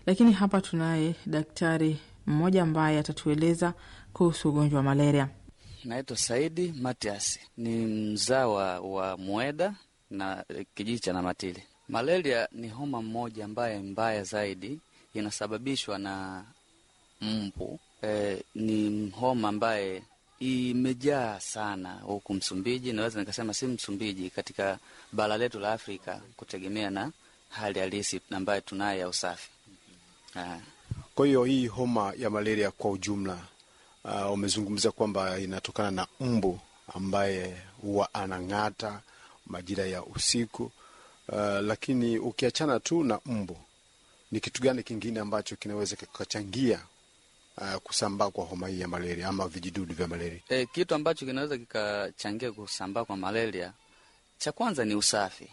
Lakini hapa tunaye daktari mmoja ambaye atatueleza kuhusu ugonjwa wa malaria. Naitwa Saidi Matias, ni mzawa wa Mweda na kijiji cha Namatili. Malaria ni homa mmoja ambaye mbaya zaidi, inasababishwa na mbu. E, ni homa ambaye imejaa sana huku Msumbiji, naweza nikasema si Msumbiji, katika bara letu la Afrika, kutegemea na hali halisi ambayo tunayo ya usafi. Ah, Kwa hiyo hii homa ya malaria kwa ujumla, uh, umezungumza kwamba inatokana na mbu ambaye huwa anang'ata majira ya usiku. Uh, lakini ukiachana tu na mbu, ni kitu gani kingine ambacho kinaweza kikachangia uh, kusambaa kwa homa hii ya malaria ama vijidudu vya malaria? E, kitu ambacho kinaweza kikachangia kusambaa kwa malaria, cha kwanza ni usafi.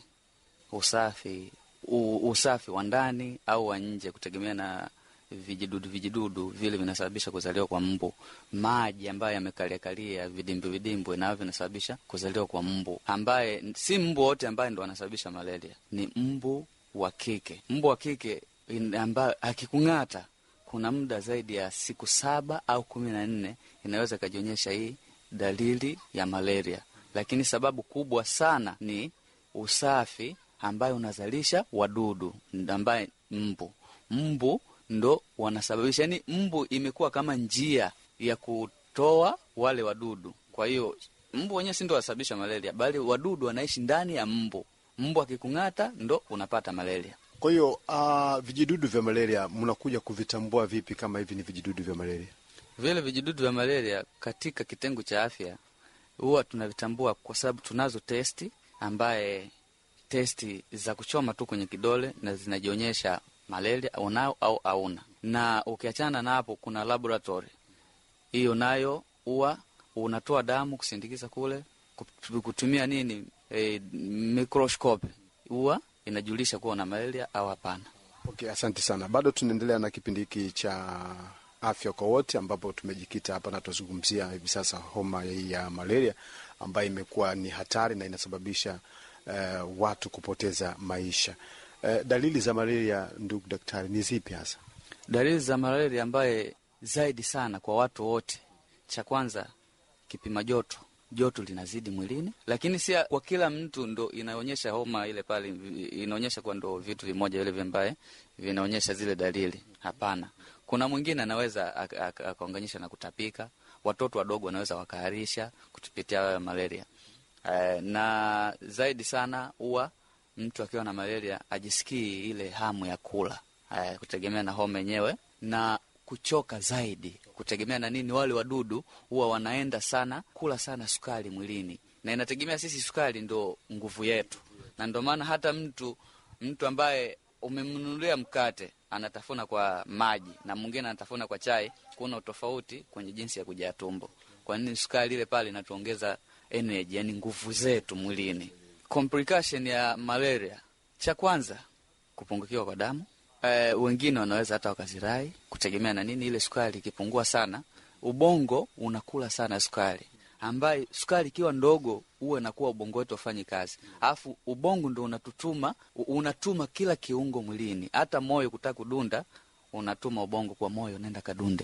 Usafi u, usafi wa ndani au wa nje, kutegemea na vijidudu vijidudu vile vinasababisha kuzaliwa kwa mbu. Maji ambayo yamekaliakalia vidimbwi vidimbwi, navyo vinasababisha kuzaliwa kwa mbu, ambaye si mbu wote ambaye ndo anasababisha malaria, ni mbu wa kike. Mbu wa kike in- ambaye akikung'ata kuna muda zaidi ya siku saba au kumi na nne inaweza ikajionyesha hii dalili ya malaria, lakini sababu kubwa sana ni usafi ambayo unazalisha wadudu ambaye mbu. Mbu ndo wanasababisha, yani mbu imekuwa kama njia ya kutoa wale wadudu. Kwa hiyo mbu wenyewe si ndo wanasababisha malaria, bali wadudu wanaishi ndani ya mbu. Mbu akikung'ata ndo unapata malaria. Kwa hiyo uh, vijidudu vya malaria mnakuja kuvitambua vipi kama hivi ni vijidudu vya malaria? Vile vijidudu vya malaria katika kitengo cha afya huwa tunavitambua kwa sababu tunazo testi ambaye testi za kuchoma tu kwenye kidole na zinajionyesha malaria unao au hauna. Na ukiachana na hapo, kuna laboratory hiyo nayo huwa unatoa damu kusindikiza kule kup- kutumia nini e, microscope huwa inajulisha kuwa una malaria au hapana. Okay, asante sana. Bado tunaendelea na kipindi hiki cha afya kwa wote, ambapo tumejikita hapa na tunazungumzia hivi sasa homa hii ya malaria ambayo imekuwa ni hatari na inasababisha eh, watu kupoteza maisha. Eh, dalili za malaria, ndugu daktari, ni zipi hasa? Dalili za malaria ambaye zaidi sana kwa watu wote, cha kwanza kipima joto, joto linazidi mwilini, lakini si kwa kila mtu ndo inaonyesha homa ile pale, inaonyesha kwa ndo vitu vimoja vile vimbaye vinaonyesha zile dalili. Hapana, kuna mwingine anaweza ak- ak- akaunganisha na kutapika. Watoto wadogo wanaweza wakaharisha kutupitia malaria. Eh, na zaidi sana huwa mtu akiwa na malaria ajisikii ile hamu ya kula eh, kutegemea na homa yenyewe na kuchoka zaidi, kutegemea na nini. Wale wadudu huwa wanaenda sana kula sana sukari mwilini, na inategemea sisi sukari ndo nguvu yetu, na ndo maana hata mtu mtu ambaye umemnunulia mkate anatafuna kwa maji na mwingine anatafuna kwa chai, kuna utofauti kwenye jinsi ya kujaa tumbo. Kwa nini? Sukari ile pale inatuongeza energy, yani nguvu zetu mwilini. Complication ya malaria, cha kwanza kupungukiwa kwa damu. E, wengine wanaweza hata wakazirai kutegemea na nini, ile sukari ikipungua sana, ubongo unakula sana sukari, ambaye sukari ikiwa ndogo huwa inakuwa ubongo wetu wafanyi kazi, alafu ubongo ndo unatutuma u- unatuma kila kiungo mwilini, hata moyo kutaka kudunda, unatuma ubongo kwa moyo, nenda kadunde.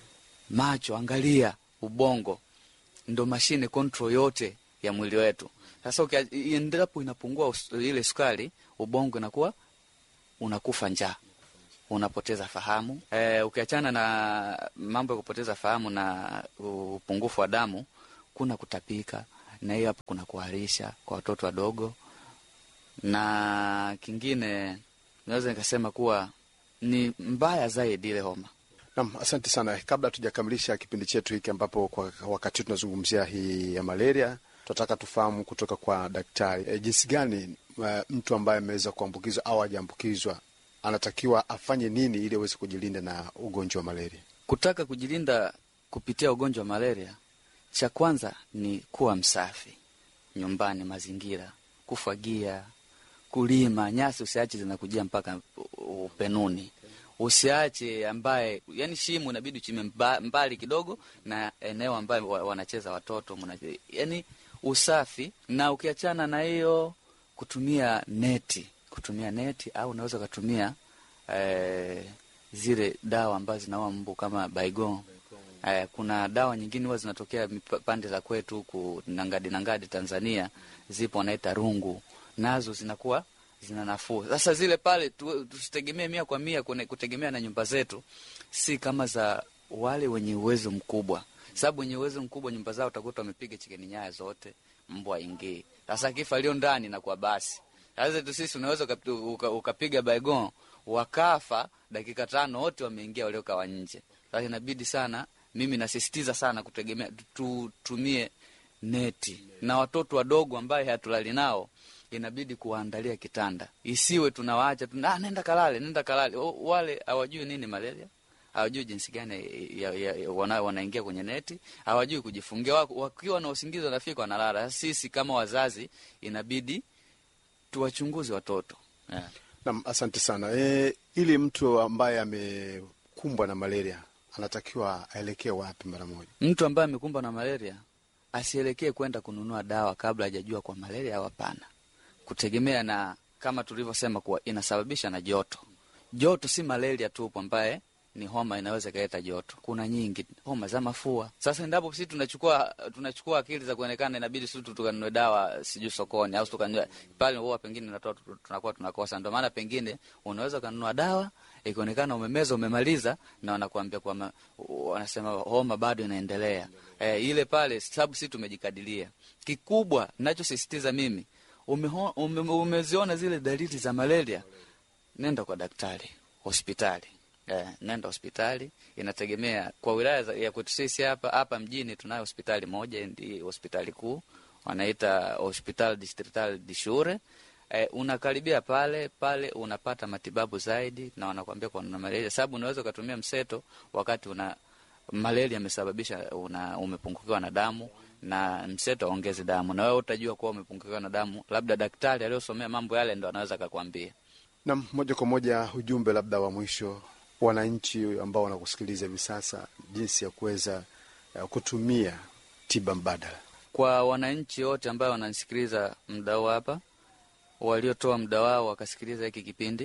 Macho angalia, ubongo ndo mashine control yote ya mwili wetu. Sasa ukia- endapo inapungua us- ile sukari, ubongo inakuwa unakufa njaa, unapoteza fahamu. E, ukiachana na mambo ya kupoteza fahamu na upungufu wa damu, kuna kutapika, na hiyo hapo kuna kuharisha kwa watoto wadogo, na kingine naweza nikasema kuwa ni mbaya zaidi ile homa. Naam, asante sana. Kabla tujakamilisha kipindi chetu hiki, ambapo kwa wakati huu tunazungumzia hii ya malaria, tunataka tufahamu kutoka kwa daktari e, jinsi gani e, mtu ambaye ameweza kuambukizwa au hajaambukizwa anatakiwa afanye nini ili aweze kujilinda na ugonjwa wa malaria. Kutaka kujilinda kupitia ugonjwa wa malaria, cha kwanza ni kuwa msafi nyumbani, mazingira, kufagia, kulima. Nyasi usiache zinakujia mpaka u- upenuni, usiache ambaye, yani shimo inabidi uchime mba, mbali kidogo na eneo ambayo wa- wanacheza watoto muna, yani usafi. Na ukiachana na hiyo, kutumia neti, kutumia neti au unaweza ukatumia eh, zile dawa ambazo zinaua mbu kama Baigon. Eh, kuna dawa nyingine huwa zinatokea mipa- pande za kwetu huku Nangadi Nangadi Tanzania, zipo wanaita rungu, nazo zinakuwa zina nafuu. Sasa zile pale tu- tusitegemee mia kwa mia kune- kutegemea na nyumba zetu, si kama za wale wenye uwezo mkubwa, sababu wenye uwezo mkubwa nyumba zao utakuta wamepiga chikeni nyaya zote, mbwa ingii. Sasa kifa lio ndani na kwa basi sasa tu sisi unaweza ukapi- uka- ukapiga Baigon wakafa dakika tano, wote wameingia waliokawa nje. Sasa inabidi sana, mimi nasisitiza sana kutegemea tutumie neti, na watoto wadogo ambaye hatulali nao inabidi kuwaandalia kitanda, isiwe tunawaacha tu, ah, nenda kalale, nenda kalale. O, wale hawajui nini malaria, hawajui jinsi gani ya, ya, ya, wana, wanaingia kwenye neti, hawajui kujifungia. Wak- Wakiwa na usingizi wanafika wanalala. Sisi kama wazazi inabidi tuwachunguze watoto yeah. Nam, asante sana. E, ili mtu ambaye amekumbwa na malaria anatakiwa aelekee wapi mara moja? Mtu ambaye amekumbwa na malaria asielekee kwenda kununua dawa kabla hajajua kwa malaria au hapana, kutegemea na kama tulivyosema kuwa inasababisha na joto. Joto si malaria tu ambaye ni homa inaweza ikaleta joto. Kuna nyingi homa za mafua. Sasa endapo sisi tunachukua tunachukua akili za kuonekana, inabidi sisi tu tukanunue dawa sijui sokoni au tukanunue pale, huwa pengine natoa tunakuwa tunakosa. Ndio maana pengine unaweza ukanunua dawa ikionekana umemeza umemaliza, na wanakuambia kwamba wanasema homa bado inaendelea. E, ile pale sababu sisi tumejikadilia. Kikubwa ninachosisitiza mimi umeho, ume, umeziona zile dalili za malaria, nenda kwa daktari hospitali. Eh, nenda hospitali. Inategemea kwa wilaya za- ya kwetu sisi hapa hapa mjini tunayo hospitali moja, ndi hospitali kuu wanaita hospital distrital di Shure. Eh, unakaribia pale pale unapata matibabu zaidi, na wanakwambia kwa una malaria, sababu unaweza ukatumia mseto wakati una malaria imesababisha una umepungukiwa na damu na mseto aongeze damu, na wewe utajua kuwa umepungukiwa na damu, labda daktari aliyosomea mambo yale ndo anaweza akakwambia. Nam, moja kwa moja, ujumbe labda wa mwisho, wananchi ambao wanakusikiliza hivi sasa, jinsi ya kuweza uh, kutumia tiba mbadala. kwa wananchi wote ambao wananisikiliza muda huu hapa, waliotoa muda wao wakasikiliza hiki kipindi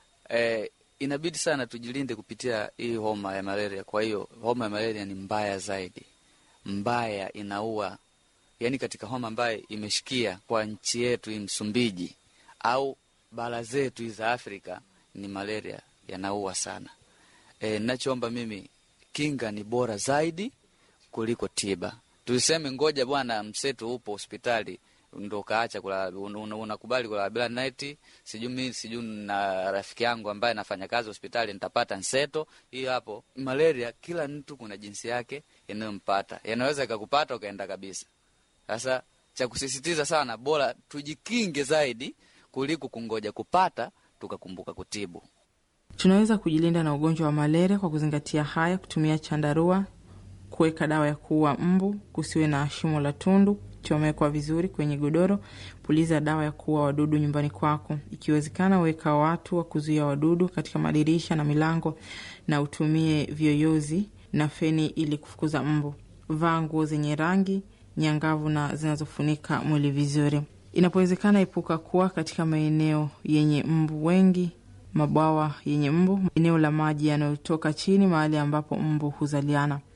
e, inabidi sana tujilinde kupitia hii homa ya malaria. Kwa hiyo homa ya malaria ni mbaya zaidi, mbaya, inaua. Yani katika homa ambayo imeshikia kwa nchi yetu hii Msumbiji au bara zetu hizi za Afrika ni malaria, yanaua sana. E, nachoomba mimi, kinga ni bora zaidi kuliko tiba. Tuseme ngoja bwana, mseto upo hospitali ndo kaacha kulala, un- un- unakubali kulala bila neti. Sijui mi sijui na rafiki yangu ambaye anafanya kazi hospitali nitapata nseto hiyo hapo. Malaria kila mtu kuna jinsi yake inayompata, yanaweza ikakupata ukaenda kabisa. Sasa cha kusisitiza sana, bora tujikinge zaidi kuliko kungoja kupata tukakumbuka kutibu. Tunaweza kujilinda na ugonjwa wa malaria kwa kuzingatia haya: kutumia chandarua, kuweka dawa ya kuua mbu, kusiwe na shimo la tundu, chomekwa vizuri kwenye godoro, puliza dawa ya kuua wadudu nyumbani kwako. Ikiwezekana, weka watu wa kuzuia wadudu katika madirisha na milango, na utumie vyoyozi na feni ili kufukuza mbu. Vaa nguo zenye rangi nyangavu na zinazofunika mwili vizuri. Inapowezekana, epuka kuwa katika maeneo yenye mbu wengi mabwawa yenye mbu, eneo la maji yanayotoka chini, mahali ambapo mbu huzaliana.